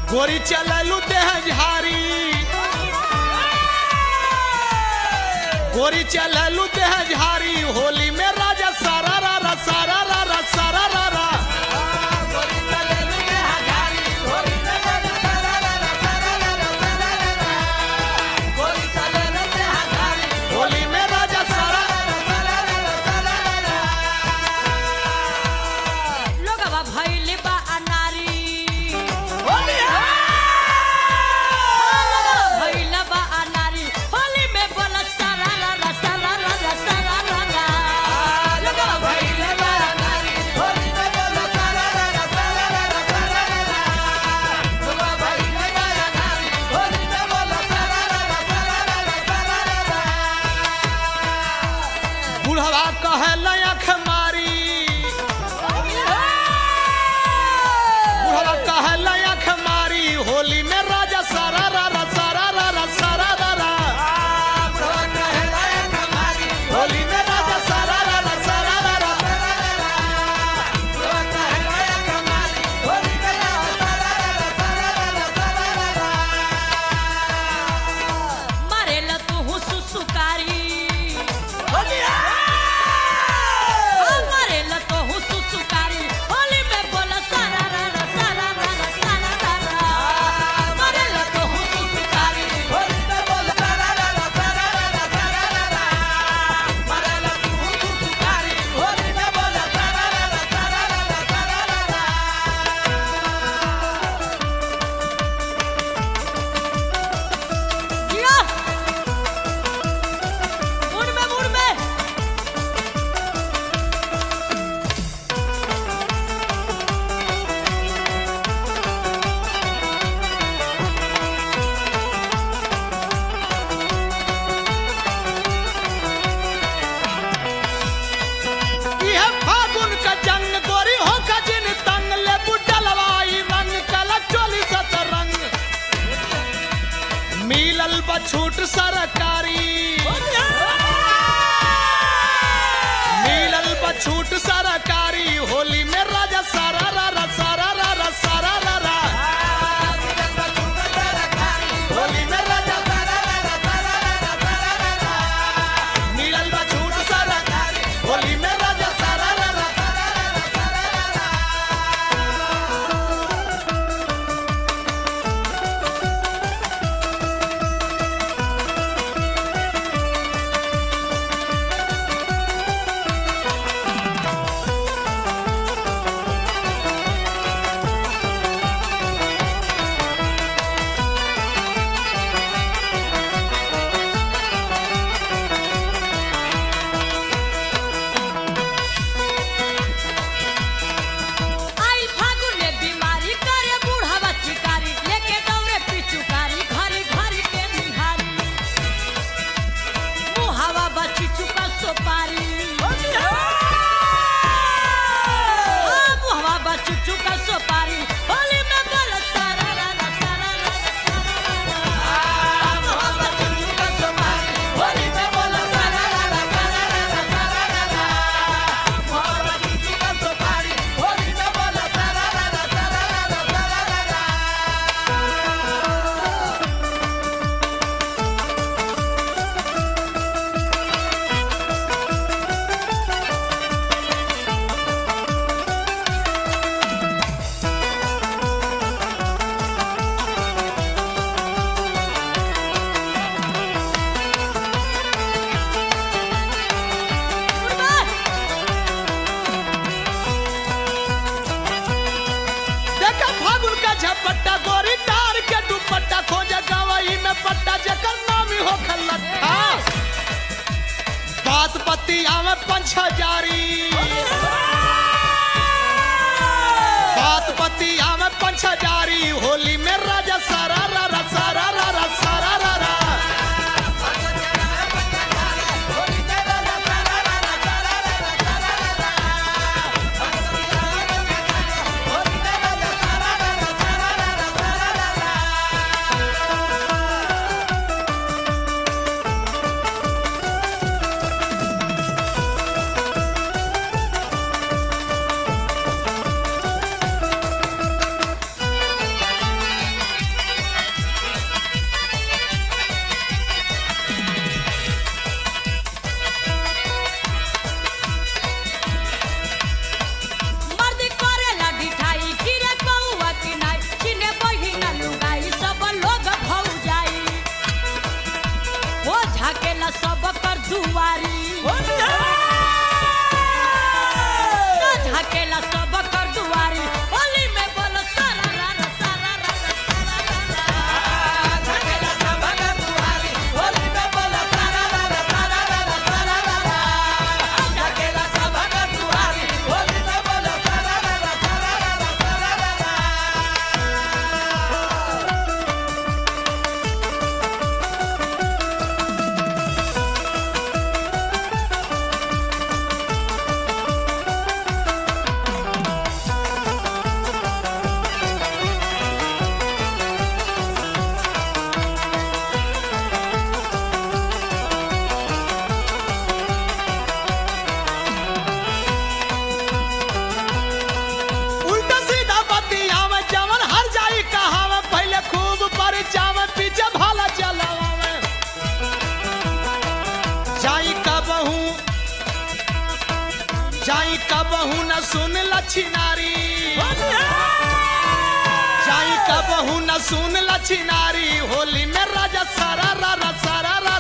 गोरी चललू देह झारी गोरी चललू देह झारी होली में राजा सारा रा रा सारा रा रा सारा रा रा होली में राजा सारा लोगवा भइले बा अनारी होली लोगवा भइले बा अनारी होली में बोला सारा रा रा सारा रा रा सारा रा रा लोगवा भइले बा अनारी बुढ़वा कहे लयख मारी बुढ़वा कहे लयख मारी होली में राजा सारा रा रा सारा रा रा सारा रा रा होली में राजा सारा रा रा सारा रा रा मारेला तू हुसु सुकारी मारेला तो हुसु सुकारी होली में बोला सारा रा रा सारा रा रा सारा रा रा मारेला तो हुसु सुकारी जिया मुड़ में मुड़ में यह फागुन का जंग गोरी हो का जिन तंग ले बुडलवाई रंग कला चोली सत रंग मिलल बछूट सरकारी मिलल बछूट सरकारी होली में राजा सारा रा रा सारा रा रा सारा रा रा होली में राजा मिलल बछूट सरकारी होली में राजा सारा रा रा आई फागुन में बीमारी करे बूढ़ा चिकारी लेके दौड़े पिचुकारी घरी घरी के निहारी मुहावा बची चुका सोपारी हाँ, मुहावा बची चुका सोपारी होली में बोल सारा रा रा सारा रा रा सारा रा रा। मुहावा बची चुका सोपारी, होली में बोल सारा रा रा सारा रा रा सारा रा रा। मुहावा बची चुका सोपारी, होली में बोल सारा रा रा सारा रा रा सारा रा रा। देखा फागुन का झपट्टा गोरी डार के दुपट्टा खोजे गवई में पट्टा जकर नामी हो खलट्ठा बात पतिया में पंच हजारी बात पतिया में पंच हजारी होली में राजा सारा रा रा सारा रा रा सारा रा रा कबहू न सुन लछिनारी जाई कबहू न सुन लछिनारी होली में राजा सारा रा रा सारा रा